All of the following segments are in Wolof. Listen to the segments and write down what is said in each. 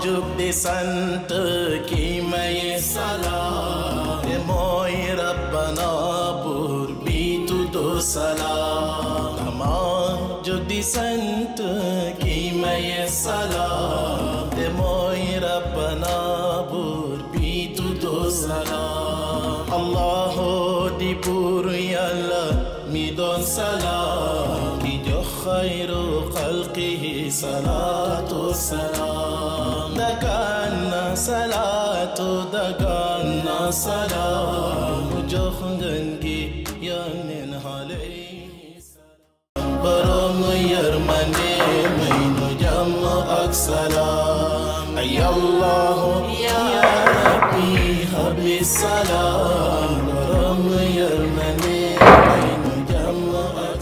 jug di sant ki may salaam te mooy rabbana buur bi tuddu salaam dama jug di sant ki may salaam te mooy rabbana buur bi tuddu salaam allahu di buur yàlla mi doon salaam ki jox xayru xalqihi salaatu salaam dagaan na salaatu dagaan na salaam mu jox ngën gi yónneen alayhi salaam borom yërmande may nu jàmm ak salaam ay allahu ya rabbi habli salaam borom yërmande may nu jàmm ak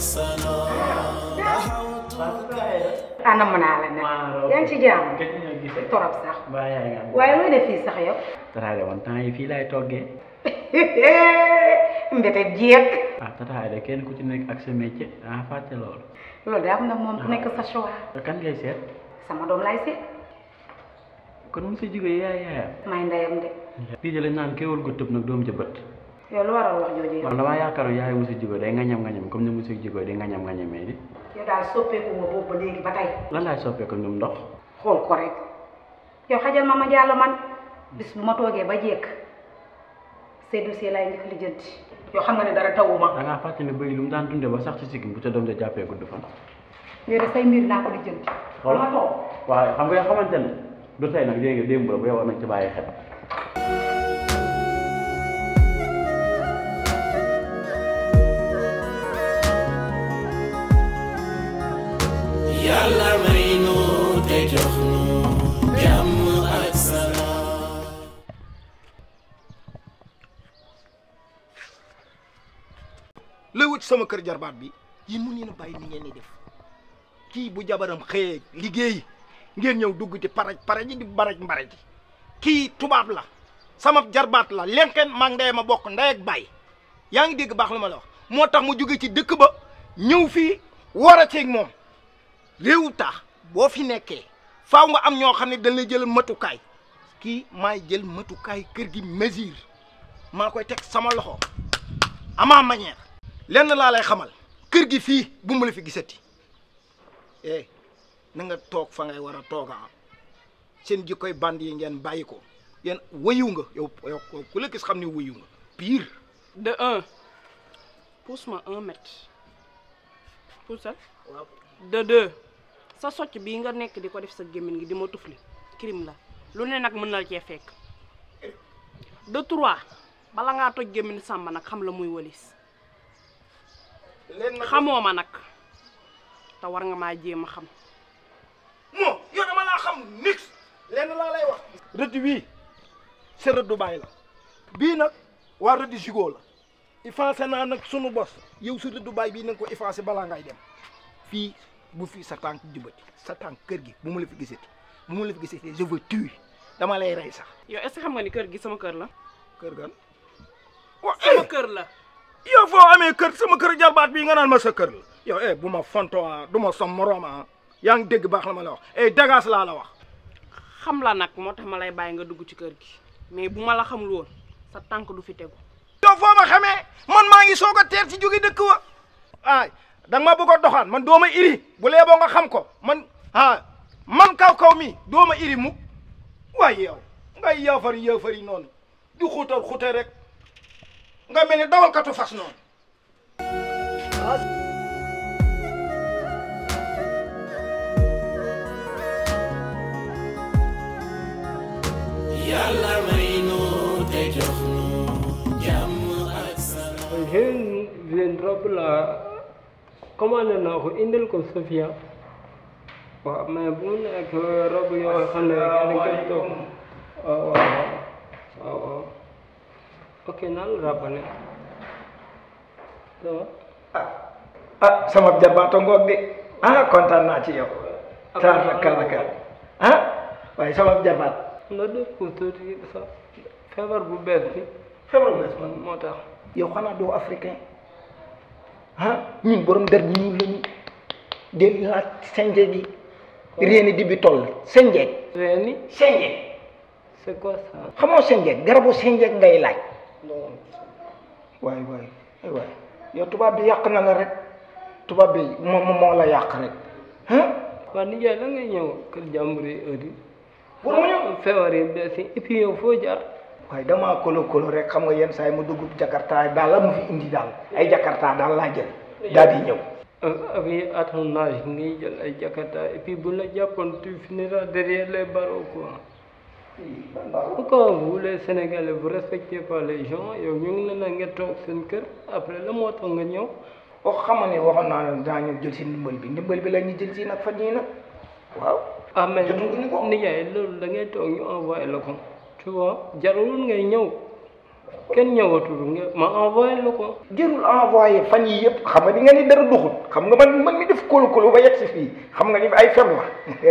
salaam anam naa la nag yaa ngi ci jàmm gëj nañoo gisee. torop sax mbaa yaa ngi am. waaye looy def fii sax yow Tataay man temps yi fii laay toggee. mbete jeeg ah Tataay de kenn ku ci nekk ak sa métier ah fàtte loolu. loolu daa am na moom ku nekk sa choix kan ngay seet. sama doom lay seet kon mu sa jógee yaay yaayam. may ndeyam de lii de lañ naan kéwal gu tëb nag doom ja bët. yow lu waral wax jooju yow man damaa yaakaaroon yaay musa jógee day ngañam ngañam comme ni musa jógee day ngañam ngañamee di. yow daal soppeeku nga boobu ba léegi ba tey lan laay soppeeku ñum ndox. xool ko rek yow xajal ma ma jàll man bis bu ma toogee ba jekk say dossier laay njëkk lijjanti yow xam nga ne dara tawuma da ngaa fàtte ne bëy lu mu daan dundee ba sax ci sikkim bu ca doom ja jàppee gudd fan. yow de say mbir naa ko lijjanti Xool. ma toog waaw xam nga yoo xamante ne du tey nag léegi démb la bu yow nañ ci bàyyi xel. yàlla may nu te jox nu jàmm ak salaam lay wut sama kër jarbaat bi yéen mun ngeen a bàyyi ni ngeen di def kii bu jabaram xëyee liggéey ngeen ñëw dugg ci paraj paraj di baraj mbaraj kii tubaab la sama jarbaat la lenken maa ndey ma bokk ndey ak baay yaa ngi dégg baax li ma la wax moo tax mu jóge ci dëkk ba ñëw fii war a ceeg moom réewu taax boo fi nekkee faaw nga am ñoo xam ne dañ lay jël matukaay kii maay jël matukaay kër gi mesure maa koy teg sama loxo ama manière lenn laa lay xamal kër gi fii bu mu la fi gisati eh na nga toog fa ngay war a tooga seen jikkoy band yi ngeen bàyyi ko yéen wëyu nga yow yow ku la gis xam ne wëyu nga pire de un pousse-moi un mètre poussal waaw de deux sa socc bii nga nekk di ko def sa gémmiñ gi di ma tufli crime la lu ne nag mën na la cee fekk de trois bala ngaa toj gémmiñ sàmba nag xam la muy walis leen nag xamoo ma nag te war nga maa jéem a xam moo yow dama laa xam nix lenn laa lay wax rëdd wii sa rëddu bàyyi la bii nag waa rëdd jugoo la effacé naa nag sunu bos yow sa rëddu bàyyi bii na nga ko effacé balaa ngay dem fii bu fii sa tànk jubati sa tànk kër gi bu mu la fi gisati bu mu la fi gisati je veux tuer dama lay rey sax yow est-ce que xam nga ni kër gi sama kër la kër gan wa sama kër la yow foo amee kër sama kër jarbaat bii nga naan ma sa kër la yow eh bu ma fonto ah du ma som moroom ah yaa ngi dégg baax la ma la wax eh dagaas laa la wax xam la nag moo tax ma lay bàyyi nga dugg ci kër gi mais bu ma la xamul woon sa tànk du fi tegu yow foo ma xamee man maa ngi soog a teer ci jóge dëkk wa ay da nga ma bëgg a doxaan man doo ma iri bu lee boo nga xam ko man ah man kaw kaw mi doo ma iri mukk waaye yow ngay yaafari yaafari noonu di xuutal xuute rek nga mel ni dawalkatu fas noonu yàlla may nu te jox nu jàmm ak salaam Jeune leen robe la commandé naa ko indil ko Sofia waaw mais bu mu nekk robe yoo xam ne kenn koy toog waaw waaw waaw waaw ok naa la rappelé ça va ah sama jarbaata ngoog de ah kontaan naa ci yow taar na kàlla kàll ah waaye sama jarbaat nga def ko tuuti sax feebar bu bees bi feebar bees man moo tax yow xanaa doo africain ah ñun borom der bu ñuul lañu del laaj senje gi réeni di bi toll senjeeg reeni senjeeg c'est quoi ça xamoo senjeeg garabu senjeeg ngay laaj waay waay ay waay yow tubaab bi yàq na la rek tubaab bi moo moo la yàq rek ah waa nijaay la ngay ñëw kër jàmbur yi heure yi pour mu ñëw feebar yi bees yi et puis yow foo jaar waaye damaa kolo kolo rek xam nga yenn saa yi mu dugg jakarta daal la mu fi indi daal ay jakarta daal laa jël daal di ñëw avec à ton âge ngay jël ay jakarta et puis bu la jàppoon tu finiras derrière les barreaux quoi pourquoi vous les Sénégalais vous respectez pas les gens yow ñu ngi leen a nga toog seen kër après la moo tax nga ñëw wax xama ne waxoon naa ne daa ñëw jël si ndimbal bi ndimbal bi la ñu jël si nag fan yii nag waaw ah mais jotuñu ko. nijaay loolu da ngay toog ñu envoyé la ko tu vois jarul ngay ñëw kenn ñëwatul nga ma envoyé la ko jërul envoyé fan yi yëpp xam nga di nga ni dara duxut xam nga man man mi def kolo kolo ba yegg si fii xam nga ni ay fen la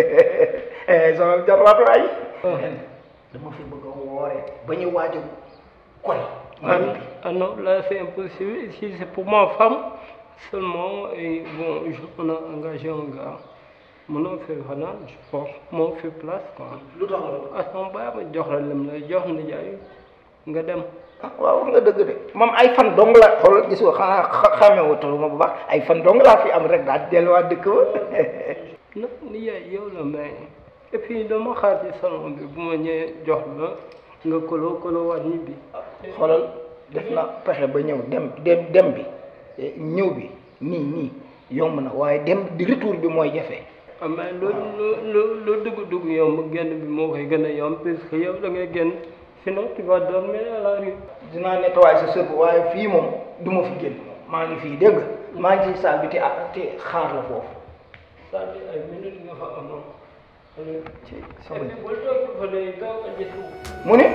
sama jarwaatu ay dama fi bëgg a wooree ba ñu waaj a koy Ah, ah non, là c'est impossible. Ici c'est pour ma femme seulement. Et bon, je, on a engagé un gars. Mon nom fait Hanan, je pense. Mon fait place quoi. lu tax loolu Ah, son baay ma jox la lim la jox na jaay nga dem. ah waaw wax nga dëgg de moom ay fan dong la xool gis nga xanaa xa- xamee wutal ma bu baax ay fan dong laa fi am rek daal di delluwaat dëkk ba Non, ni yaay yow la mais. Et puis dama xaar ci salon bi bu ma ñëwee jox la nga kolo kolo waat ñibbi. xoolal def na pexe ba ñëw dem dem dem bi eh, ñëw bi nii nii yomb na waaye dem di retour bi mooy jafe ah mais lu lu lu lu dugg dugg yomb génn bi moo koy gën a yomb puisque yow da ngay génn sinon tu vas dormir à la rue. dinaa nettoyer sa sër waaye fii moom du ma fi génn maa ngi fii dégg nga maa ngi ci saal bi te ah te xaar la foofu c'est-à-dire ay minutes nga fa amoon. ci et sama puis bul toog fa day daw a jëtu. mu ne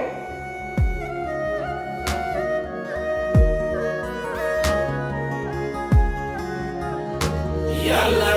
yàlla